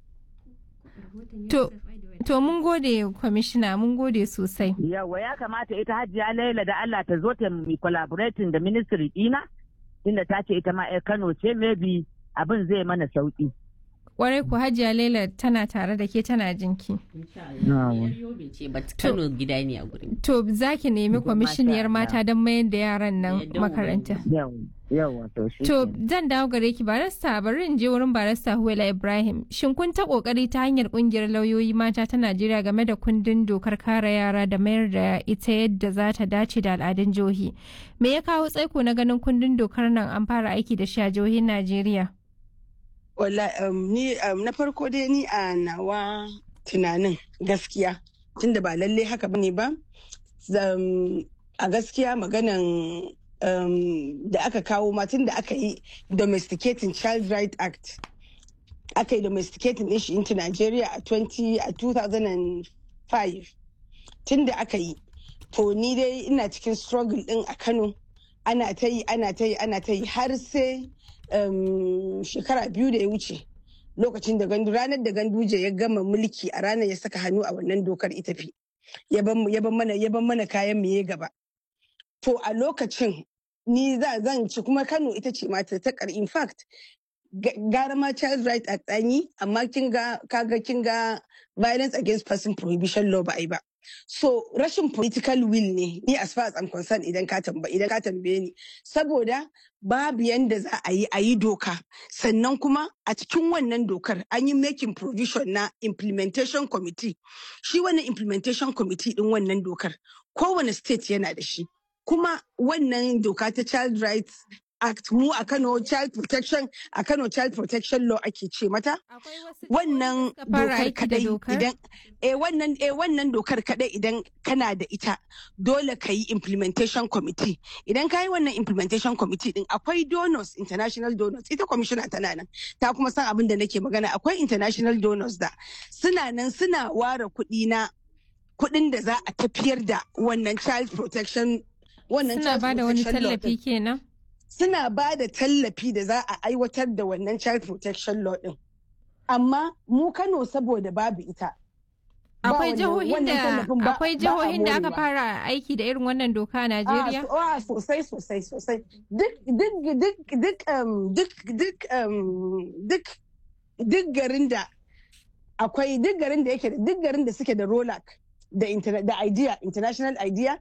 To, to mun gode kwamishina mun gode sosai. yawa ya kamata ita hajiya laila da allah ta zo ta mi collaborating da ministry ɗina inda ta ce ita ma 'yar kano ce maybe abin zai mana sauki Kwarai ku hajiya Laila tana tare da ke tana jinki. Insha Allah. Yar Yobe ce but Kano gida ne a gurin To za ki nemi kwamishiniyar Masha mata don mayar da yaran nan Yadda mu makaranta. yawa yawa to shi To kenan. zan dawo gare ki barista bari in je wurin barista Huwela Ibrahim. Shin kun ta kokari ta hanyar kungiyar lauyoyi mata ta Najeriya game da kundin dokar kare yara da mayar da ita yadda za ta dace da al'adun jihohi. Me ya kawo tsaiko na ganin kundin dokar nan an fara aiki da shi a jihohin Najeriya? Wala um, ni um, na farko dai ni a nawa tunanin gaskiya tunda ba lalle haka bane ba zam, a gaskiya maganan um, da aka kawo ma tunda aka yi domesticating child right act aka yi domesticating din shi into Nigeria a 20 a 2005 tunda aka yi to ni dai ina cikin struggle din a Kano ana ta yi ana ta yi ana ta yi har sai um, shekara biyu da ya wuce lokacin da gandu ranar da ganduje ya gama mulki a ranar ya saka hannu a wannan dokar ita fi ya ban ya ban mana ya ban mana kayan mu ya gaba to a lokacin ni za zan ci kuma Kano ita ce mata ta kar in fact ga- gara ma child right act an yi amma kin ga kaga kin ga violence against person prohibition law ba a yi ba so rashin political will ne ni as far as I'm concerned idan ka tamba idan ka tambaye ni saboda babu yanda za a yi a yi doka sannan kuma a cikin wannan dokar an yi making provision na implementation committee shi wannan implementation committee din wannan dokar kowane state yana da shi kuma wannan doka ta child rights act mu a Kano child protection a Kano child protection law ake ce mata wannan suka fara dokar aiki da kadai dokar? idan eh wannan eh wannan dokar kadai idan kana da ita dole ka yi implementation committee idan ka yi wannan implementation committee din akwai donors international donors ita commissioner tana nan ta kuma san abin da nake magana akwai international donors da suna nan suna ware kuɗi na kuɗin da za a tafiyar da wannan child protection wannan Suna child ba da wani protection law tallafi din. kenan? suna ba da tallafi da za a aiwatar da wannan child protection law din amma mu Kano saboda babu ita ba Akwai wannan- jihohin wannan da tallafin ba- akwai ba a jihohin da aka morewa. fara aiki da irin wannan doka a Najeriya? Ah, so- ah, sosai sosai sosai duk duk duk duk um, duk duk um, duk duk garin da akwai duk garin da yake da duk garin da suke da rolak da interna- da idea international idea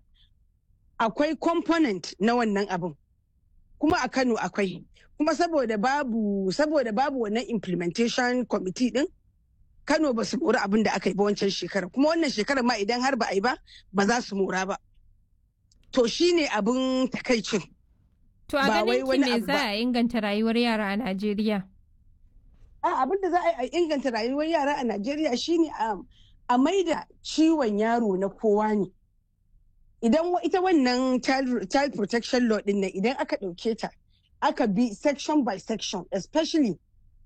akwai component na wannan abin kuma a Kano akwai kuma saboda babu saboda babu wannan implementation committee din Kano ba su mori abin da aka yi ba wancan shekara kuma wannan shekara ma idan har ba a yi ba ba za su mora ba to shine abin takaicin To a ba wai ganin ki wani me abu za ba. a inganta rayuwar yara a Najeriya? a abin da za a yi a inganta rayuwar yara a Najeriya shine a a maida ciwon yaro na kowa ne idan wa- ita wannan child, child protection law din nan idan aka ɗauke ta aka bi section by section especially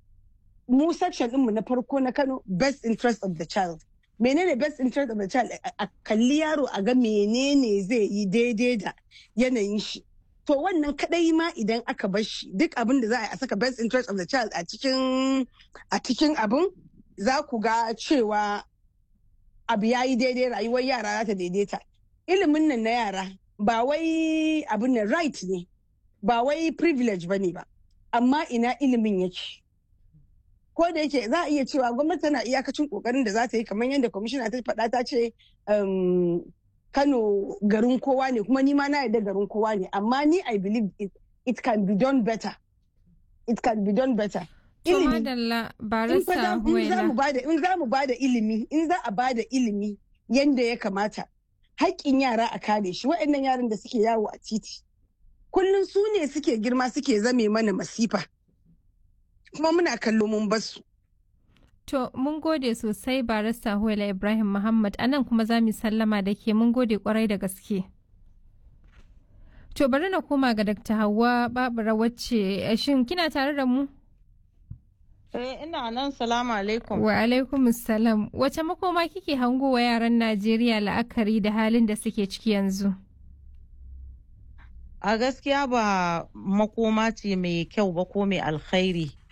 mu section ɗinmu na farko na Kano best interest of the child menene best interest of the child a a kalli yaro a ga menene zai yi daidai da yanayin shi to wannan kadai ma idan aka bar shi duk abin da za a yi a saka best interest of the child a cikin a cikin abin za ku ga cewa abu ya yi daidai rayuwar yara za ta daidaita ilimin nan na yara ba wai abin nan right ne ba wai privilege ba ne ba amma ina ilimin yake ko da yake za a iya cewa gwamnati tana iyakacin kokarin da za ta yi kamar yadda kwamishina ta faɗa ta ce um, kano garin kowa ne kuma ni ma na yarda garin kowa ne amma ni i believe it, it can be done better it can be done better To ilimi madalla in fa barista za- in za mu Huwaila. bada in za mu bada ilimi in za a bada ilimi yanda ya kamata haƙƙin yara a kare shi waɗannan yaran da suke yawo a titi kullum su ne suke girma suke zame mana masifa kuma muna kallo mun basu To, mun gode sosai barista Huwaila Ibrahim Muhammad, a nan kuma za mu sallama da ke mun gode kwarai da gaske. To, bari na koma ga Dr. Hauwa Babura wacce shin kina tare da mu? Eh, ina nan salamu alaikum. Wa alaikum salam. Wace makoma kike hango wa yaran Najeriya la'akari da halin da suke ciki yanzu? A gaskiya ba makoma ce mai kyau ba ko mai alkhairi.